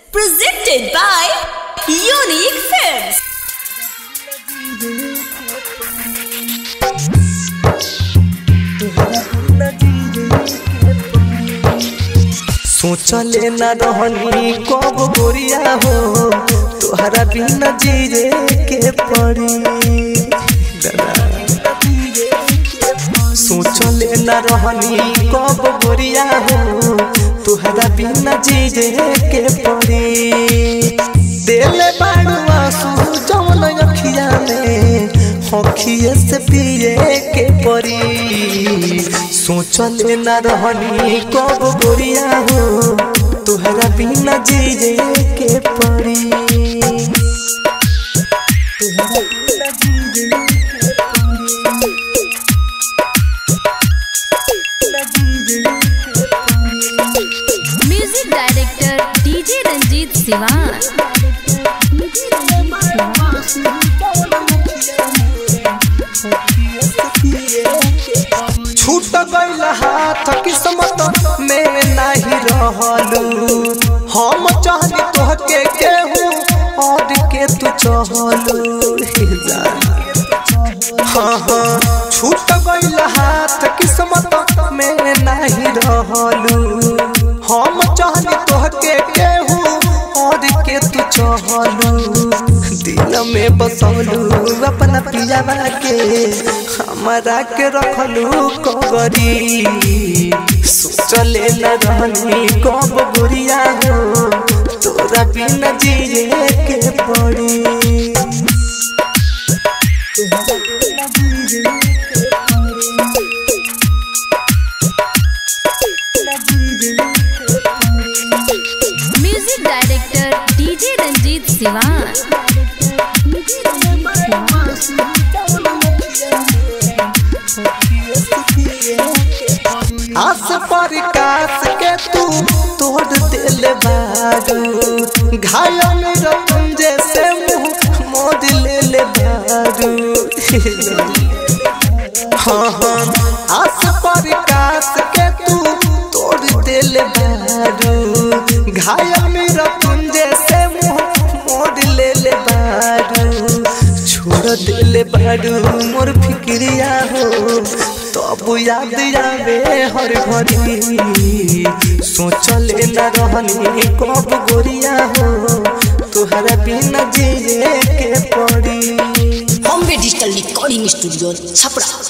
Presented by Unique Films. सोचले न रहनी कब गोरिया हो तोहरा बिना जीरे के पड़ी सोचले न रहनी कब गोरिया हो तोहरा बिना जीरे के पड़ी दिल बाड़ू आंसू जवन अखिया में हखिए से पिए के पड़ी सोचले न रहनी कब गोरिया हो तोहरा बिना जीरे के पड़ी तोहरा बिना जीरे के पड़ी। बिना जीरे के पड़ी। Music director DJ Ranjeet Siwan छूट गईल हाथ किस्मत में नहीं रहलू हम चाहनी तोहके केहू और के तू चहलू हे जान। हाँ हाँ छूट गईल हाथ किस्मत में नहीं रहलू हम चाहनी तोहके केहू और के तू चहलू दिल में बसौलू अपना पियावा के हमारा के रखलू कगरी सोचले न रहनी कब गुरिया हो तोरा बिना जिए के पड़ी तोरा बिना जिए के पड़ी। बिना जिए के पड़ी। Music director DJ Ranjeet Siwan आस पर कास के तू तोड़ दिल बारू घायल मेरा तुम जैसे मुंह मोड़ ले ले बारू हाँ हाँ आस पर कास के तू तोड़ दिल बारू घायल मेरा तुम जैसे मुंह मोड़ ले ले बारू छोड़ दिल बारू मोर फिक्रिया हो तब याद आवे हर घड़ी सोचले न रहनी कब गोरिया हो तोहरा बिना जिए के पड़ी Bombay Digital Recording Studio, Chapra.